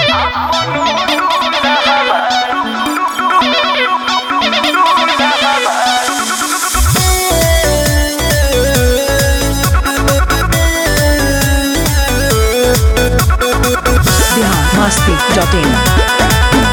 masti.in.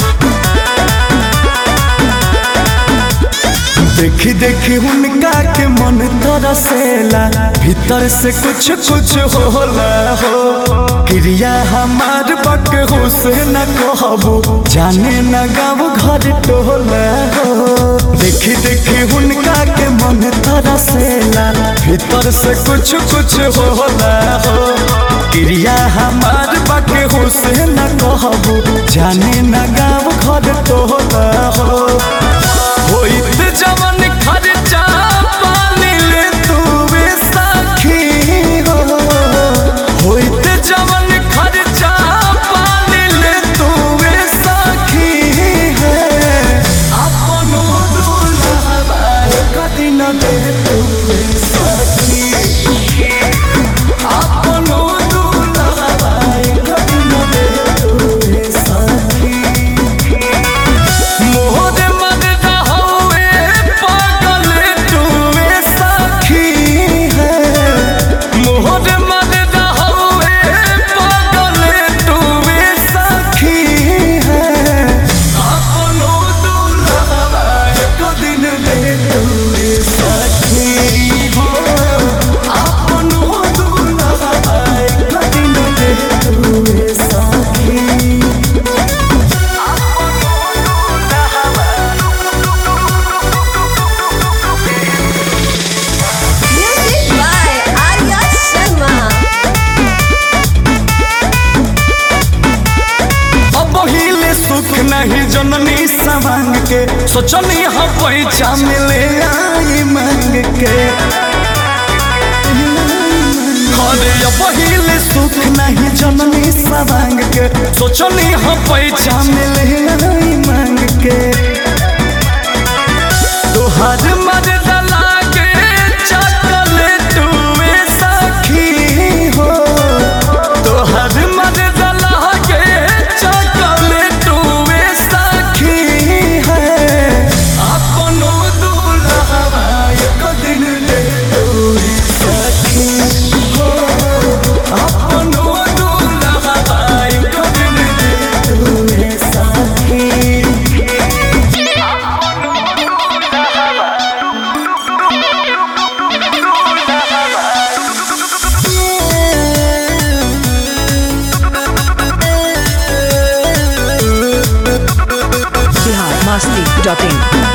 देखी देखी उनका के मन तरसेला भीतर से कुछ कुछ होला हो क्रिया हमार बक हुसैन कहबो जाने न गाँव घर टोला हो देखी देखी उनका के मन तरसेला भीतर से कुछ कुछ होला हो क्रिया हमार बक हुसैन कहबो जाने न गाँव घर टोला हो होइत जवन खर्चा पानी ले तू सखी हो होइत जवन खर्चा पानी ले तू सखी है अपनो दुल्हा कदी न दे तू सखी अपनो दुल्हा कदी न दे तू सखी मोहरे मरदा हवे पागल तुवे सखी है मोहरे मरदा हवे पागल तुवे सखी है अपनो दुल्हा एक दिन दे तुवे सखी हो अपनो दुल्हा एक दिन दे तुवे सखी Music by Arya Sharma. अब हिले सुख नहीं जननी सवांग के सोचनी हम पैसा मिले आई मांग के अरे अब हिले सुख नहीं जननी सवांग के सोचनी हम पैसा मिले आई मांग के तोहर मर्द लागे चॉकलेट वे सखी हो तोहर मर्द लागे चॉकलेट वे सखी है अपनो दुल्हा एक दिन ले तोरी सखी हो अपनो दुल्हा एक दिन ले तोरी सखी Bihar masti.in.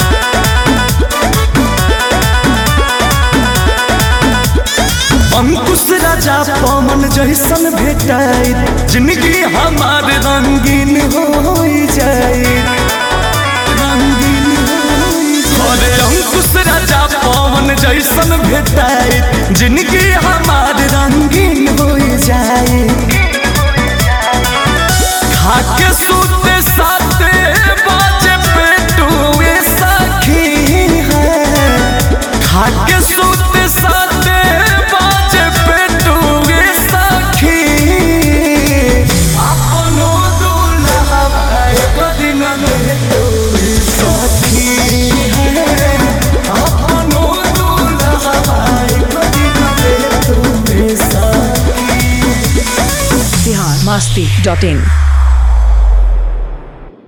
अंकुश राजा पवन जैसन भेटाई जिंदगी हमार रंगीन हो जाए रंगीन होई जाए। अरे अंकुश राजा पवन जैसन भेटाई जिंदगी हमार रंगीन हो जाए खाके सूते साते बाजे पेटुए सखी है खाके सूते साते बाजे पेटुए सखी अपनो दुल्हा एक दिन ले तोरी सखी है अपनो दुल्हा एक दिन ले तोरी सखी Bihar masti.in.